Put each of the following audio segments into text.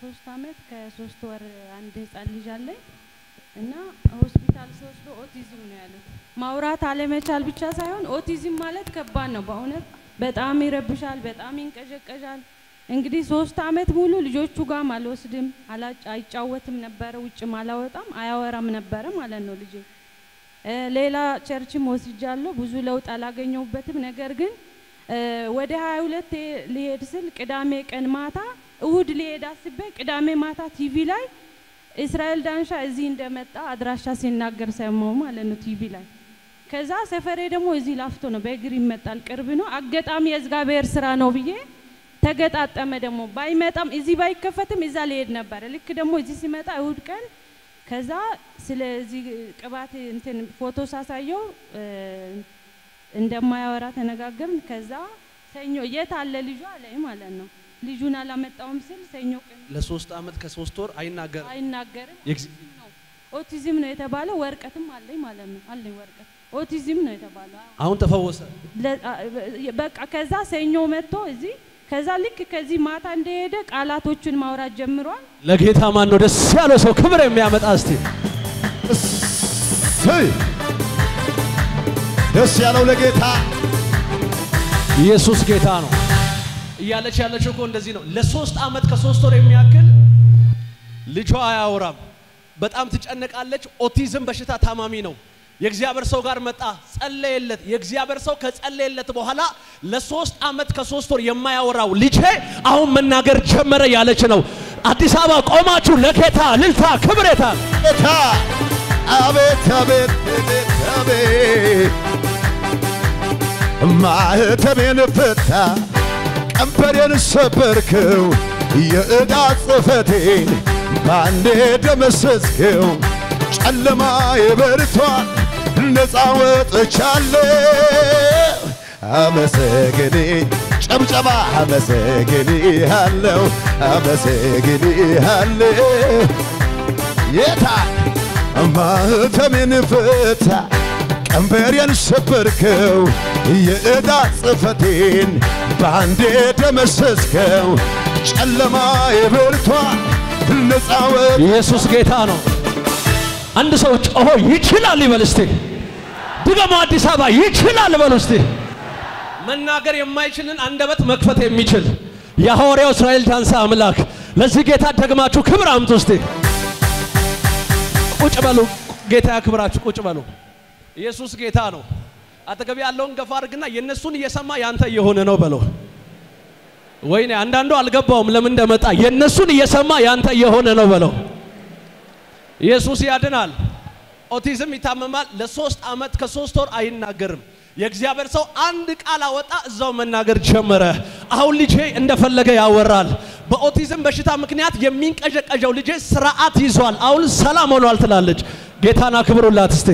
ሶስት አመት ከሶስት ወር አንድ ህጻን ልጅ አለኝ እና ሆስፒታል ሲወስዶ ኦቲዝም ነው ያሉት። ማውራት አለመቻል ብቻ ሳይሆን ኦቲዝም ማለት ከባድ ነው በእውነት በጣም ይረብሻል፣ በጣም ይንቀዠቀዣል። እንግዲህ ሶስት አመት ሙሉ ልጆቹ ጋር አልወስድም፣ አላጭ አይጫወትም ነበረ፣ ውጭም አላወጣም፣ አያወራም ነበረ ማለት ነው ልጄ። እ ሌላ ቸርችም ወስጃለሁ፣ ብዙ ለውጥ አላገኘሁበትም። ነገር ግን እ ወደ 22 ሊሄድ ስል ቅዳሜ ቀን ማታ እሁድ ሊሄድ አስቤ ቅዳሜ ማታ ቲቪ ላይ እስራኤል ዳንሻ እዚህ እንደመጣ አድራሻ ሲናገር ሰማው ማለት ነው ቲቪ ላይ። ከዛ ሰፈሬ ደግሞ እዚህ ላፍቶ ነው፣ በእግር ይመጣል፣ ቅርብ ነው። አጋጣሚ የእግዚአብሔር ስራ ነው ብዬ ተገጣጠመ። ደግሞ ባይመጣም እዚህ ባይከፈትም እዛ ሊሄድ ነበረ። ልክ ደግሞ እዚህ ሲመጣ እሁድ ቀን ከዛ ስለዚህ ቅባት እንትን ፎቶ ሳሳየው እ እንደማያወራ ተነጋገርን። ከዛ ሰኞ የት አለ ልጁ አለኝ ማለት ነው። ልጁን አላመጣውም ስል ሰኞ ቀን ለሶስት አመት ከሶስት ወር አይናገርም። አይናገርም። የእግዝ- ኦቲዝም ነው ኦቲዝም ነው የተባለው። ወረቀትም አለኝ ማለት ነው አለኝ ወረቀት። ኦቲዝም ነው የተባለው። አዎ። አሁን ተፈወሰ። ለ- አ- በቃ ከዛ ሰኞ መጥቶ እዚህ ከዛ ልክ ከዚህ ማታ እንደሄደ ቃላቶቹን ማውራት ጀምሯል። ለጌታ ማን ነው ደስ ያለው ሰው ክብር የሚያመጣ እስቲ እሰይ! ደስ ያለው ለጌታ ኢየሱስ ጌታ ነው እያለች ያለችው እኮ እንደዚህ ነው። ለሶስት አመት ከሶስት ወር የሚያክል ልጇ አያወራም። በጣም ትጨነቃለች። ኦቲዝም በሽታ ታማሚ ነው። የእግዚአብሔር ሰው ጋር መጣ፣ ጸለየለት። የእግዚአብሔር ሰው ከጸለየለት በኋላ ለሶስት አመት ከሶስት ወር የማያወራው ልጄ አሁን መናገር ጀመረ ያለች ነው። አዲስ አበባ ቆማችሁ ለጌታ ልልታ ክብሬታ ጌታ አቤት አቤት አቤት አቤት ማህተሜን ፈታ ቀንበሬን ሰበርከው የዕዳ ጽሕፈቴን ባንዴ ደመሰስከው ጨለማ የበርቷል ነፃ ወጥቻለሁ አመሰግኔ ጨብጨባ አመሰግኔ አለው አመሰግኔ አለው የታ ማህተሜን ፈታ ቀንበሬን ሰበርከው የዕዳ ጽሕፈቴን በአንዴ ደመሰስከው ጨለማ የበርቷል ነፃ ወጥ ኢየሱስ ጌታ ነው። አንድ ሰው ጮሆ ይችላል ይበል እስቲ። ድገሞ አዲስ አበባ ይችላል በሉ እስቲ። መናገር የማይችልን አንደበት መክፈት የሚችል የሐዋርያው እስራኤል ዳንሳ አምላክ ለዚህ ጌታ ደግማችሁ ክብር አምጡ እስቲ። ቁጭ በሉ። ጌታ ያክብራችሁ። ቁጭ በሉ። ኢየሱስ ጌታ ነው። አጠገብ ያለውን ገፋ አድርግና የእነሱን እየሰማ ያንተ እየሆነ ነው በለው። ወይኔ አንዳንዱ አልገባውም ለምን እንደመጣ። የእነሱን እየሰማ ያንተ እየሆነ ነው በለው። ኢየሱስ ያድናል። ኦቲዝም ይታመማል። ለሶስት አመት ከሶስት ወር አይናገርም። የእግዚአብሔር ሰው አንድ ቃል አወጣ፣ እዛው መናገር ጀመረ። አሁን ልጄ እንደፈለገ ያወራል። በኦቲዝም በሽታ ምክንያት የሚንቀዠቀዠው ልጄ ስርዓት ይዟል። አሁን ሰላም ሆኗል ትላለች። ጌታን አክብሩላት እስቲ።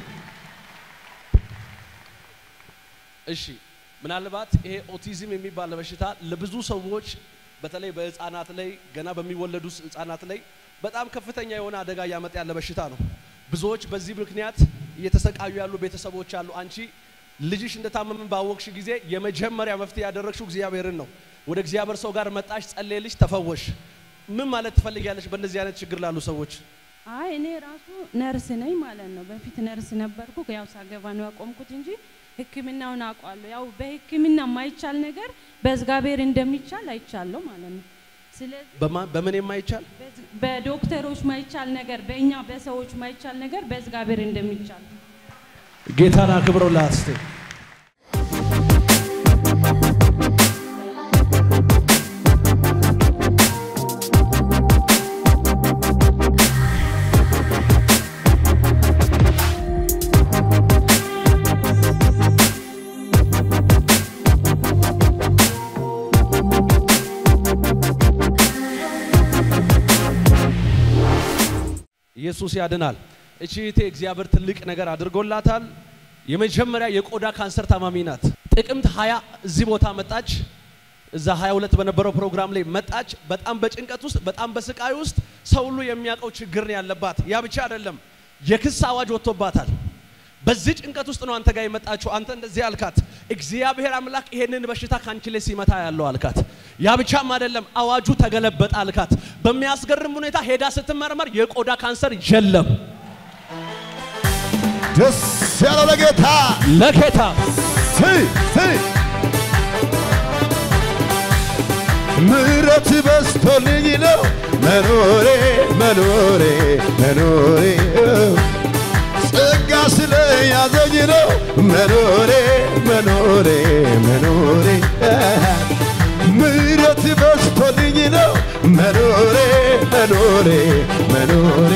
እሺ ምናልባት ይሄ ኦቲዝም የሚባል በሽታ ለብዙ ሰዎች በተለይ በህፃናት ላይ ገና በሚወለዱ ህፃናት ላይ በጣም ከፍተኛ የሆነ አደጋ እያመጣ ያለ በሽታ ነው። ብዙዎች በዚህ ምክንያት እየተሰቃዩ ያሉ ቤተሰቦች አሉ። አንቺ ልጅሽ እንደታመመ ባወቅሽ ጊዜ የመጀመሪያ መፍትሄ ያደረግሽው እግዚአብሔርን ነው። ወደ እግዚአብሔር ሰው ጋር መጣሽ፣ ጸለየልሽ፣ ተፈወሽ። ምን ማለት ትፈልጊያለሽ በእንደዚህ አይነት ችግር ላሉ ሰዎች? አይ እኔ ራሱ ነርስ ነኝ ማለት ነው። በፊት ነርስ ነበርኩ። ያው ሳገባ ነው ያቆምኩት እንጂ ሕክምናውን አውቃለሁ። ያው በሕክምና የማይቻል ነገር በእግዚአብሔር እንደሚቻል አይቻለሁ ማለት ነው። ስለዚህ በማ- በምን የማይቻል በዝ- በዶክተሮች ማይቻል ነገር በእኛ በሰዎች ማይቻል ነገር በእግዚአብሔር እንደሚቻል ጌታን አክብሩላት እስቲ። ኢየሱስ ያድናል። እቺ እህቴ እግዚአብሔር ትልቅ ነገር አድርጎላታል። የመጀመሪያ የቆዳ ካንሰር ታማሚ ናት። ጥቅምት 20 እዚህ ቦታ መጣች። እዛ 22 በነበረው ፕሮግራም ላይ መጣች። በጣም በጭንቀት ውስጥ፣ በጣም በስቃይ ውስጥ ሰው ሁሉ የሚያውቀው ችግር ነው ያለባት። ያ ብቻ አይደለም፣ የክስ አዋጅ ወጥቶባታል። በዚህ ጭንቀት ውስጥ ነው አንተ ጋር የመጣችው። አንተ እንደዚህ አልካት፣ እግዚአብሔር አምላክ ይሄንን በሽታ ካንቺ ላይ ሲመታ ያለው አልካት። ያ ብቻም አይደለም፣ አዋጁ ተገለበጠ አልካት። በሚያስገርም ሁኔታ ሄዳ ስትመረመር የቆዳ ካንሰር የለም። ደስ ያለው ለጌታ ለጌታ ስይ ስይ ምሕረት በስቶልኝ ነው መኖሬ መኖሬ መኖሬ ጸጋ ስለያዘኝ ነው መኖሬ መኖሬ መኖሬ ምሕረት በስቶልኝ ነው መኖሬ መኖሬ መኖሬ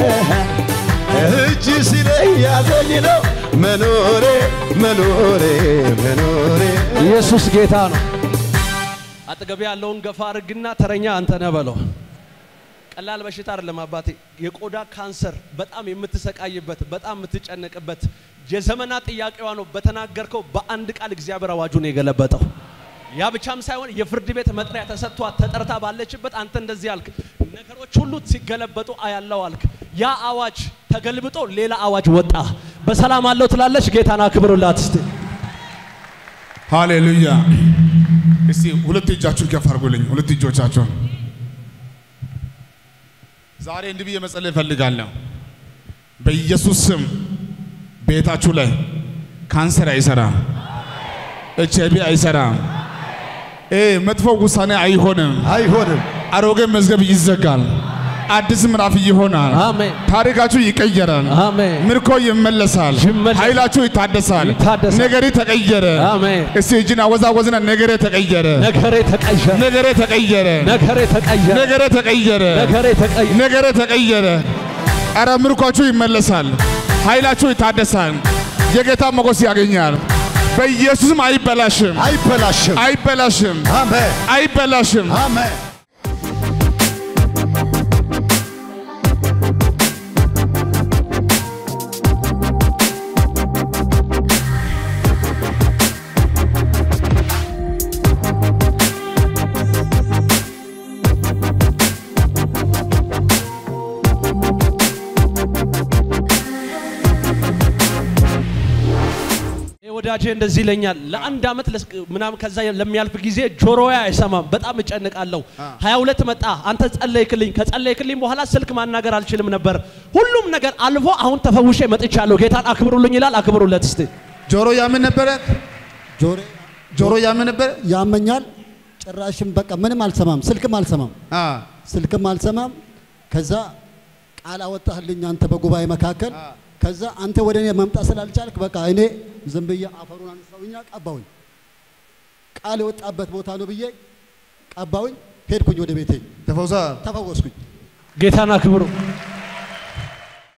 እጅ ስለያዘኝ ነው መኖሬ መኖሬ መኖሬ ኢየሱስ ጌታ ነው። አጠገቤ ያለውን ገፋ አድርግና ተረኛ አንተ ነህ በለው። ቀላል በሽታ አይደለም አባቴ። የቆዳ ካንሰር በጣም የምትሰቃይበት በጣም የምትጨነቅበት የዘመናት ጥያቄዋ ነው። በተናገርከው በአንድ ቃል እግዚአብሔር አዋጁን የገለበጠው። ያ ብቻም ሳይሆን የፍርድ ቤት መጥሪያ ተሰጥቷት ተጠርታ ባለችበት አንተ እንደዚህ አልክ፣ ነገሮች ሁሉ ሲገለበጡ አያለው አልክ። ያ አዋጅ ተገልብጦ ሌላ አዋጅ ወጣ። በሰላም አለው ትላለች። ጌታን አክብሩላት እስቲ። ሃሌሉያ። እስቲ ሁለት እጃችሁን ከፍ አድርጉልኝ። ሁለት እጆቻችሁን ዛሬ እንዲህ ብዬ መጸለይ እፈልጋለሁ። በኢየሱስ ስም ቤታችሁ ላይ ካንሰር አይሰራም፣ ኤች አይ ቪ አይሰራም፣ እ መጥፎ ውሳኔ አይሆንም። አይሆንም አሮጌ መዝገብ ይዘጋል፣ አዲስ ምዕራፍ ይሆናል። አሜን ታሪካችሁ ይቀየራል። አሜን ምርኮ ይመለሳል። ይመለሳል። ኃይላችሁ ይታደሳል። ይታደሳል። ነገሪ ተቀየረ። አሜን። እስቲ እጅን አወዛወዝና ነገሬ ተቀየረ፣ ነገሬ ተቀየረ፣ ነገሬ ተቀየረ፣ ነገሬ ተቀየረ፣ ነገሬ ተቀየረ፣ ነገሬ ተቀየረ። ነገሬ ተቀየረ። ኧረ ምርኳችሁ ይመለሳል፣ ኃይላችሁ ይታደሳል፣ የጌታ ሞገስ ያገኛል። በኢየሱስም አይበላሽም፣ አይበላሽም አይበላሽም፣ አሜን አይበላሽም። አሜን ይህ ወዳጄ እንደዚህ ይለኛል። ለአንድ ዓመት ለስ- ምናምን ከዛ ለሚያልፍ ጊዜ ጆሮዬ አይሰማም፣ በጣም እጨንቃለሁ። ሀያ ሁለት መጣ፣ አንተ ጸለይክልኝ። ከጸለይክልኝ በኋላ ስልክ ማናገር አልችልም ነበር። ሁሉም ነገር አልፎ አሁን ተፈውሼ መጥቻለሁ። ጌታን አክብሩልኝ ይላል። አክብሩለት እስቲ። ጆሮ ያምን ነበረ፣ ጆሮ ጆሮ ያምን ነበረ። ያመኛል። ጭራሽም በቃ ምንም አልሰማም፣ ስልክም አልሰማም፣ አ ስልክም አልሰማም። ከዛ ቃል አወጣህልኝ አንተ በጉባኤ መካከል። ከዛ አንተ ወደ እኔ መምጣት ስላልቻልክ በቃ እኔ ዝም ብዬ አፈሩን አንሳውኛ ቀባውኝ። ቃል የወጣበት ቦታ ነው ብዬ ቀባውኝ። ሄድኩኝ ወደ ቤቴ ተፈውሳ ተፈወስኩኝ። ጌታን አክብሩ።